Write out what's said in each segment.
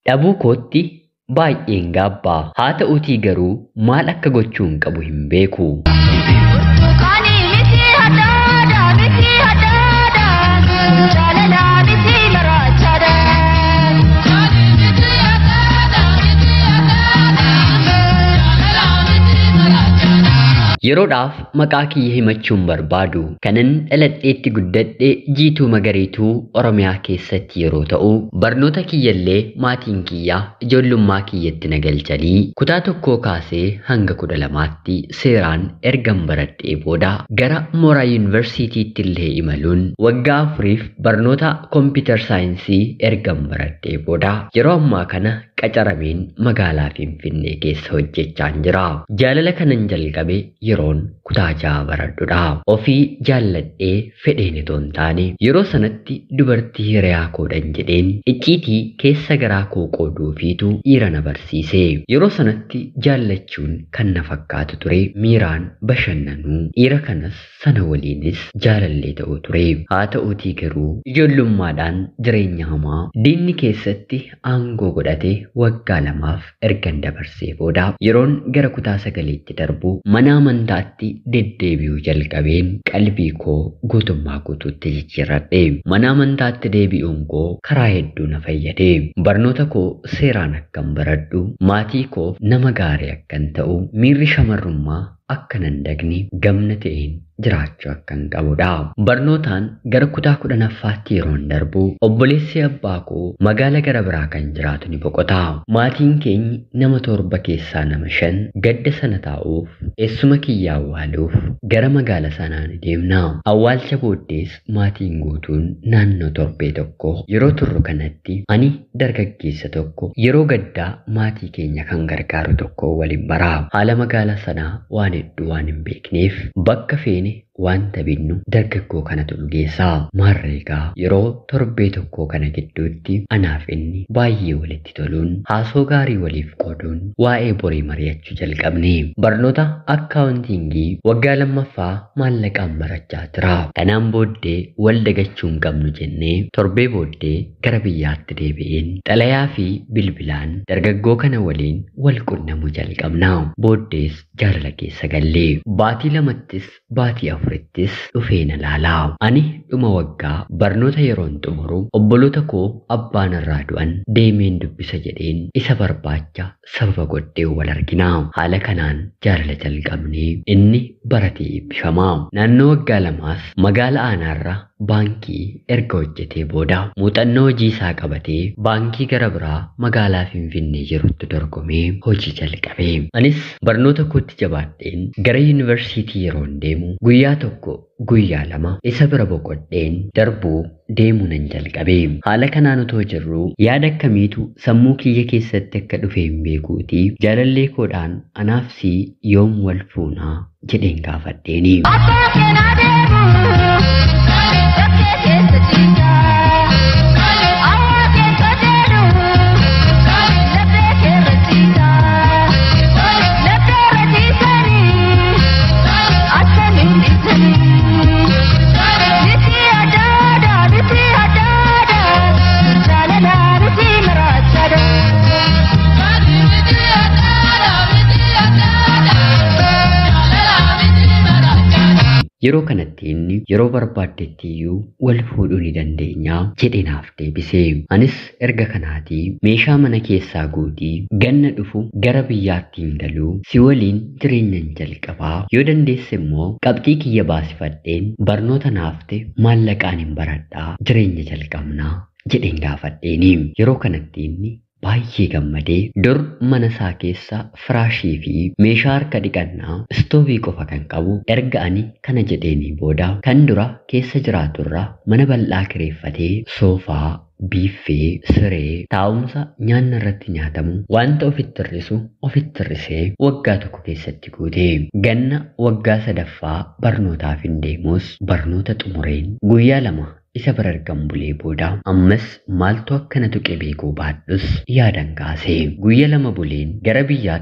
Dhabuu kootti baay'een gaabbaa haa ta'uutii garuu maal akka gochuun qabu hin beeku. Burtukaanii miti hadhaadha miti hadhaadha jaalala miti maraachaadha. Yeroodhaaf maqaa kiyya himachuun barbaadu kanan dhaladheetti guddadhe jiituu magariituu Oromiyaa keessatti yeroo ta'u barnoota kiyyallee maatiin kiyyaa ijoollummaa kiyyatti na galchanii kutaa tokkoo kaasee hanga kudha lamaatti seeraan ergan baradhee booda gara mooraa yuunivarsiitiitti illee imaluun waggaa afuriif barnoota kompiitar saayinsii ergan baradhee booda yeroo ammaa kana qacarameen magaalaa Finfinnee keessa hojjechaan jira. Jaalala kanan jalqabe yeroon kutaa ja'a baradhudha. Ofii jaalladhee fedheen itoo hin taane yeroo sanatti dubartii hiriyaa koodhan jedheen icciitii keessa garaa koo qooduufiitu dhiira na barsiise. Yeroo sanatti jaallachuun kan na fakkaatu ture miiraan bashannanuu dhiira kanas sana waliinis jaalallee ta'uu ture. Haa ta'uutii garuu ijoollummaadhaan jireenya hamaa diinni keessatti aangoo godhate waggaa lamaaf ergan dabarsee booda yeroon gara kutaa sagaleetti darbu mana amantaatti deddeebi'uu jalqabeen qalbii koo guutummaa guutuutti jijjiirradhe. Mana amantaatti deebi'uun koo karaa hedduu na fayyade. Barnoota koo seeraan akkan baradhu, maatii koo nama gaarii akkan ta'u, miirri shamarrummaa akka nan dagni gamna ta'een jiraachuu akkan qabudha. Barnootaan gara kutaa kudhanaffaatti yeroon darbu obboleessi abbaa koo magaala gara biraa kan jiraatu ni boqota. Maatiin keenyi nama torba keessaa nama shan gadda sana taa'uuf eessuma kiyya awwaaluuf gara magaala sanaa ni deemna. Awwaalcha booddees maatiin guutuun naannoo torbee tokko yeroo turru kanatti ani dargaggeessa tokko yeroo gaddaa maatii keenya kan gargaaru tokko waliin bara. Haala magaala sanaa waan hedduu waan hin beekneef bakka feene wanta binnu dargaggoo kanatu dhugeessaa maarreegaa yeroo torbee tokkoo kana gidduutti anaaf inni baay'ee walitti toluun haasoo gaarii waliif qooduun waa'ee borii mari'achuu jalqabne barnoota akkaawuntiingii waggaa lammaffaa maallaqaan barachaa jira kanaan booddee wal dagachuu hin qabnu jennee torbee booddee gara biyyaatti deebi'een xalayaa fi bilbilaan dargaggoo kana waliin wal qunnamuu jalqabna booddees jaalala keessa gallee baatii lamattis baatii afurittis dhufee na laalaa ani dhuma waggaa barnoota yeroon xumuru obboloota koo abbaan irraa du'an deemeen dubbisa jedheen isa barbaacha sababa godhee wal argina haala kanaan jaalala jalqabnee inni baratee eebbifamaa naannoo waggaa lamaas magaala aanaarra baankii erga hojjetee booda muuxannoo hojii isaa qabatee baankii gara biraa magaalaa Finfinnee jirutti dorgomee hojii jalqabe. Anis barnoota kootti jabaadheen gara yuunivarsiitii yeroon deemu guyyaa tokko guyyaa lama isa bira boqodheen darbuu deemuu nan jalqabe. Haala kanaan utoo jirru yaada akkamiitu sammuu kiyya keessatti akka dhufe hin beekuuti jaalallee koodhaan anaaf si yoom wal fuunaa jedheen gaafadheeni. Abbaa keenaa deemu bakkee keessa ciisa. Awwaa keessa deemu laphee keerra ciisa. Laphee irra ciisanii akkamiin dhiisanii. Biti addaadha biti addaadha jaalala biti maraachaadha. Yeroo kanatti inni yeroo barbaaddetti iyyuu wal fuudhuu ni dandeenya jedhee naaf deebise. Anis erga kanaatii meeshaa mana keessaa guutii ganna dhufu gara biyyaattiin galuu si waliin jireenyan jalqabaa yoo dandeesse immoo qabxii kiyya baasifadheen barnoota naafte maallaqaan hin baradhaa jireenya jalqabnaa jedheen gaafadheeni. Yeroo kanatti inni baay'ee gammadee dur mana isaa keessa firaashii fi meeshaa harka dhiqannaa istoovii qofa kan qabu erga ani kana jedheenii booda kan dura keessa jiraaturra mana bal'aa kireeffatee soofaa biiffee siree taa'umsa nyaanna irratti nyaatamu wanta ofitti hir'isu ofitti hir'isee waggaa tokko keessatti guute ganna waggaa sadaffaa barnootaaf hin deemus barnoota xumureen guyyaa lama isa bira argan bulee booda ammas maaltu akkana tuqe beekuu baadhus yaadan kaase guyya lama buleen gara biyyaatti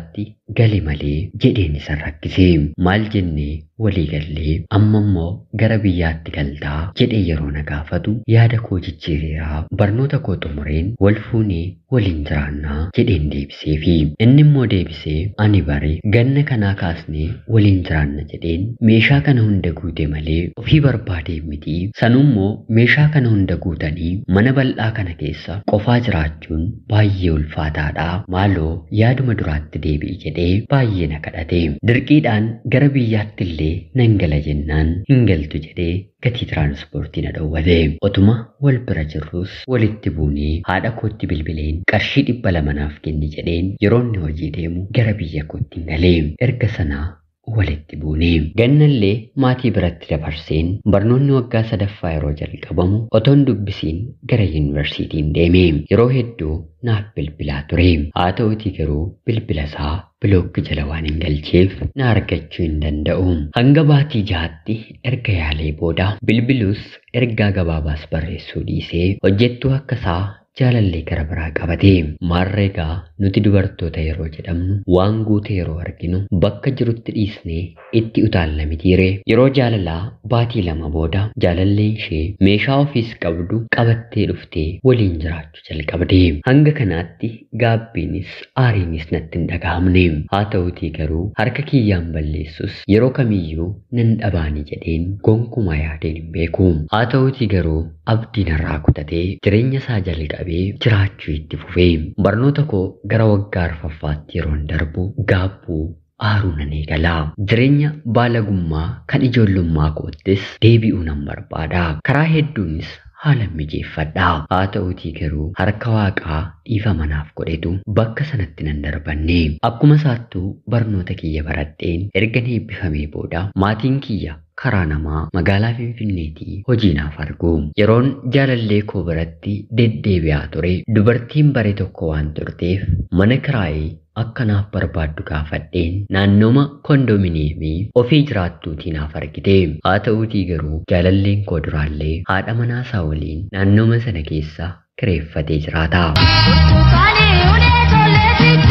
gali malee jedheen isa rakkise maal jennee walii gallee amma immoo gara biyyaatti galtaa jedhee yeroo na gaafatu yaada koo jijjiireeraa barnoota koo xumureen wal fuunee waliin jiraannaa jedheen deebiseefi inni immoo deebisee ani bare ganna kanaa kaasnee waliin jiraanna jedheen meeshaa kana hunda guute malee ofii barbaadee miti sanummoo meeshaa kana hunda guutanii mana bal'aa kana keessa qofaa jiraachuun baay'ee ulfaataadha maaloo yaaduma duraatti deebi'i jedhee baay'ee na kadhate dirqiidhaan gara biyyaatti illee nan gala jennaan hin galtu jedhee gatii tiraanspoortii na dhowwate otuma wal bira jirrus walitti buunee haadha kootti bilbileen qarshii dhibba lama naaf kenni jedheen yeroo inni hojii deemu gara biyya kootti hin galee erga sanaa walitti buune gannallee maatii biratti dabarseen barnoonni waggaa sadaffaa yeroo jalqabamu otoon dubbisiin gara yuunivarsiitiin deeme yeroo hedduu naaf bilbilaa ture haa ta'utii garuu bilbila isaa bilookki jala waan hin galcheef na argachuu hin danda'u hanga baatii jahaatti erga yaalee booda bilbilus ergaa gabaabaas barreessuu dhiisee hojjettuu akka isaa jaalallee gara biraa qabate maarreegaa nuti dubartoota yeroo jedhamnu waan guute yeroo arginu bakka jirutti dhiisnee itti utaalla mitiire yeroo jaalalaa baatii lama booda jaalalleen ishee meeshaa ofiis qabdu qabattee dhuftee waliin jiraachuu jalqabde hanga kanaatti gaabbiinis aariinis natti hin dhaga'amne haa ta'utii garuu harka kiyyaan balleessus yeroo kamiyyuu nan dhabaani jedheen gonkumaa yaadeen hin beeku haa ta'utii garuu abdiin irraa kutatee jireenya isaa jalqabe qabee jiraachuu itti fufee barnoota koo gara waggaa arfaffaatti yeroon darbu gaabbuu aaruu nan eegalaa jireenya baalagummaa kan ijoollummaa koottis deebi'uu nan barbaada karaa hedduunis haala mijeeffadhaa haa ta'utii garuu harka waaqaa dhiifama naaf godhetu bakka sanatti nan darbanne akkuma saattuu barnoota kiyya baradheen erga eebbifamee booda maatiin kiyya karaa namaa magaalaa Finfinneetii hojii naaf argu. Yeroon jaalallee koo biratti deddeebi'aa ture dubartiin bare tokko waan turteef mana kiraayee akka naaf barbaaddu gaafadheen naannooma kondominiyeemii ofii jiraattuutii naaf argite. Haa ta'uutii garuu jaalalleen koo duraallee haadha manaasaa waliin naannooma sana keessa kireeffatee jiraata. Burtukaanii ulee tollee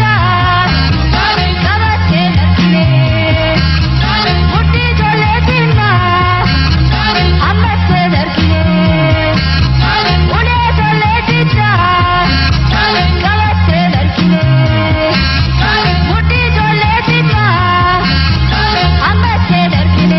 fichaa qabattee dargine mudhii tollee diimaa ammattee dargine ulee tollee fichaa qabattee dargine mudhii tollee diimaa ammattee dargine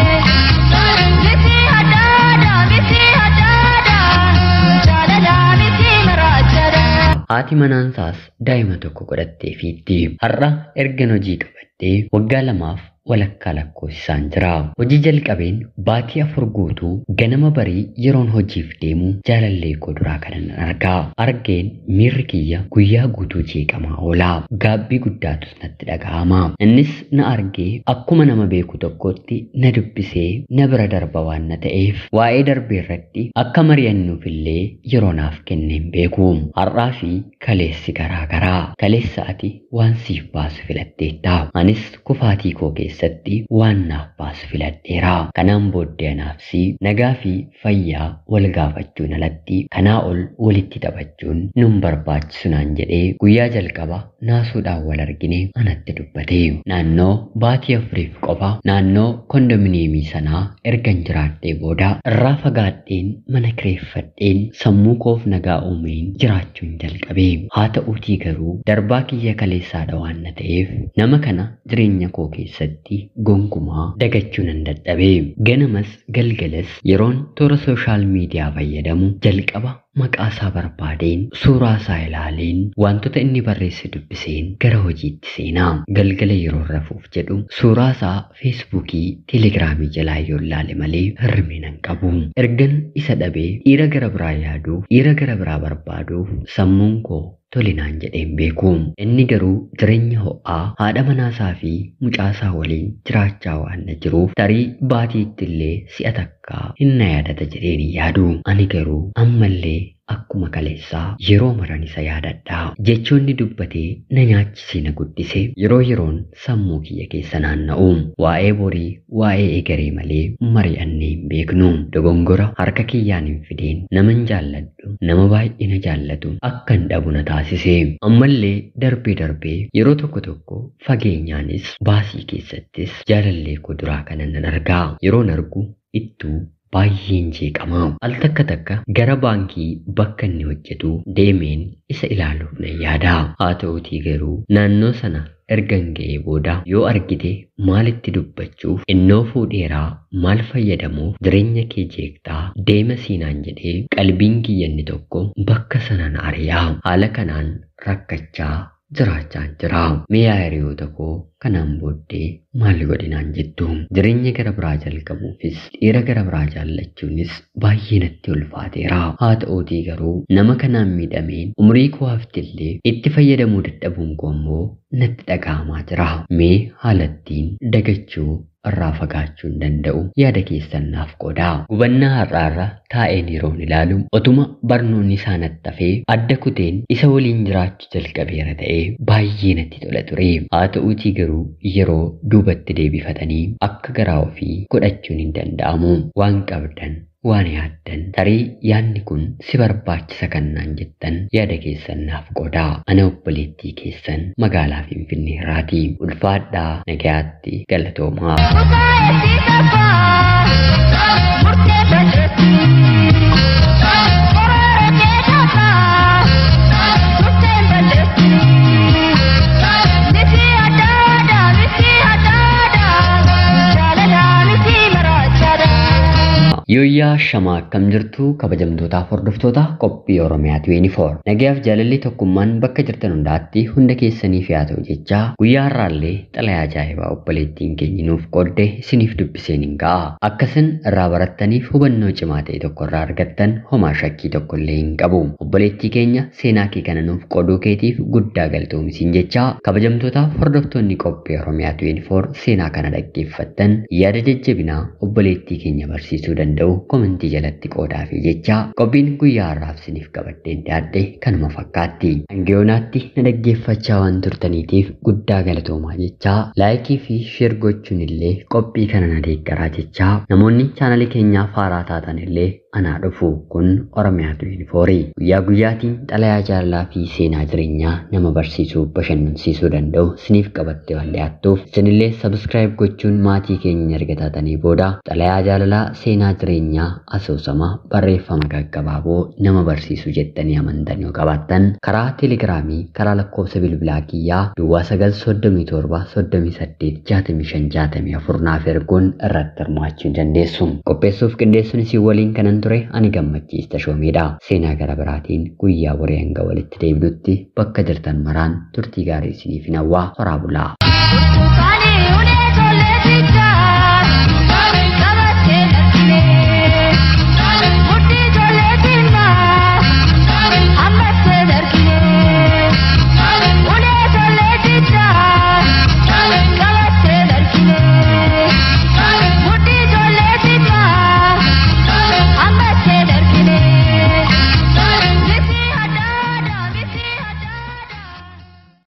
miti addaadhaa miti addaadhaa jaalalaa miti maraachadhaa. Haati manaansaas daa'ima tokko godhattee fiitti. Har'a ergan hojii qabadhee waggaa lamaaf walakkaa lakkoofsisaan jira. Hojii jalqabeen baatii afur guutuu ganama barii yeroon hojiif deemu jaalallee koo duraa kanan argaa. Argeen miirri kiyya guyyaa guutuu jeeqamaa oola. Gaabbii guddaatus natti dhaga'ama. Innis na argee akkuma nama beeku tokkotti na dubbisee na bira darba waan na ta'eef waa'ee darbee irratti akka mari'annuufillee yeroo naaf kenneen beeku. Har'aa fi kaleessi garaa garaa. Kaleessa ati waan siif baasu filatteetta. Anis kufaatii koo keessatti waan naaf baasu filadheera. Kanaan booddee anaafsi nagaa fi fayyaa wal gaafachuun alatti kanaa ol walitti taphachuun nun barbaachisu naan jedhee guyyaa jalqaba naasuudhaan wal argine anatti dubbate. Naannoo baatii afuriif qofa naannoo kondominiyeemii sanaa ergan jiraadhee booda irraa fagaadheen mana kireeffadheen sammuu koof nagaa uumeen jiraachuun jalqabe. Haa ta'uutii garuu darbaa kiyya kaleessaadha waan na ta'eef nama kana jireenya koo keessatti gonkumaa dagachuu nan dadhabe. Ganamas galgalas yeroon toora sooshaal miidiyaa fayyadamu jalqaba maqaa isaa barbaadeen suuraa isaa ilaaleen wantoota inni barreesse dubbiseen gara hojiitti seenaa galgala yeroo rafuuf jedhu suuraa isaa feesbuukii teelegiraamii jalaa yoo ilaale malee hirribni nan qabu ergan isa dhabee dhiira gara biraa yaaduuf dhiira gara biraa barbaaduuf sammuun koo tolinaan jedheen beeku inni garuu jireenya ho'aa haadha manaasaa fi mucaasaa waliin jiraachaa waan na jiruuf tarii baatiitti illee si'a takkaa hinna yaadata jedheen hin yaadu ani garuu ammallee akkuma kaleessaa yeroo maran isa yaadadha. Jechoonni dubbatee na nyaachisee na guddise yeroo yeroon sammuu kiyya keessa naanna'u. Waa'ee borii, waa'ee egeree malee mari'annee hin beeknu. Dogongora harka kiyyaan hin fideen naman jaalladhu, nama baay'ee na jaallatu akkan dhabu na taasise. Ammallee darbee darbee yeroo tokko tokko fageenyaanis baasii keessattis jaalallee koo duraa kanan nan argaa. Yeroon argu ittuu baay'een jeeqama. Al takka takka gara baankii bakka inni hojjetu deemeen isa ilaaluuf nan yaada. Haa ta'uutii garuu naannoo sana ergan ga'ee booda yoo argite maalitti dubbachuuf innoo fuudheeraa maal fayyadamuuf jireenya kee jeeqxaa deema siinaan jedhee qalbiin kiyyanni tokko bakka sana na ari'a. Haala kanaan rakkachaa jiraachaan jira. Miyaa hiriyoota koo kanaan booddee maal godhinaan jettu. Jireenya gara biraa jalqabuufis dhiira gara biraa jaallachuunis baay'ee natti ulfaateera. Haa ta'uutii garuu nama kanaan miidhameen umrii koo haftillee itti fayyadamuu dadhabuun koo immoo natti dhaga'amaa jira. Mee haalattiin dagachuu irraa fagaachuu hin danda'u yaada keessan naaf qoodaa. Gubannaa har'aarra taa'een yeroon ilaalu otuma barnoonni isaa natti hafee adda kuteen isa waliin jiraachuu jalqabeera ta'ee baay'ee natti tola ture. Haa ta'uutii garuu yeroo duubatti deebifatanii akka garaa ofii godhachuun hin danda'amu. Waan qabdan waan yaaddan tarii yaadni kun si barbaachisa kannaan jettan yaada keessan naaf qoodaa. Ana obboleettii keessan magaalaa Finfinnee irraati. Ulfaadhaa nagayaatti galatoomaa. Kusaayiti sabaa murtee balleessi. Koroora kee dhaabaa murtee balleessi. Misi adda addaa misi adda addaa jaalalaa misi maraachaadhaa. Yooyyaa shamaa akkam jirtu kabajamtootaaf hordoftoota qophii Oromiyaa 24. Nagayaaf jaalalli tokkummaan bakka jirtan hundaatti hunda keessaniif yaa ta'u jechaa guyyaa har'aallee xalayaa ajaa'ibaa obboleettiin keenya nuuf qoodde isiniif dubbiseen hin ga'a. Akkasin irraa barattaniif hubannoo cimaa ta'e tokko irraa argattan homaa shakkii tokko illee hin qabu. Obboleettii keenya seenaa kee kana nuuf qooduu keetiif guddaa galatoomisiin jechaa kabajamtootaaf hordoftoonni qophii Oromiyaa 24 seenaa kana dhaggeeffattan yaada jajjabinaa obboleettii keenya barsiisuu danda'u. danda'u komentii jalatti qoodaa fi jecha qophiin guyyaa har'aaf isiniif qabaddeen dhiyaadhe kanuma fakkaatti. Hangiyoonaatti na dhaggeeffachaa waan turtaniitiif guddaa galatoomaa jechaa laayikii fi sheer gochuun illee qophii kana na deeggaraa jechaa namoonni chaanalii keenyaaf haaraa taatan illee anaa dhufu kun Oromiyaa 24 guyyaa guyyaatiin xalayaa jaalalaa fi seenaa jireenyaa nama barsiisuu bashannansiisuu danda'u isiniif qabattee waan dhiyaattuuf isinillee sabskiraayib gochuun maatii keenya erga taatanii booda xalayaa jaalalaa seenaa jireenyaa asoosama barreeffama gaggabaaboo nama barsiisuu jettanii amantan yoo qabaattan karaa teelegiraamii karaa lakkoofsa bilbilaa kiyyaa duwwaa 937 38 65 64 naaf erguun irratti hirmaachuu dandeessu qopheessuuf qindeessuun isin waliin kanan ture ani gammachiista shoomeedha seenaa gara biraatiin guyyaa boree hanga walitti deebinutti bakka jirtan maraan turtii gaarii isiniif hawwaa horaa bulaa. Burtukaanii ulee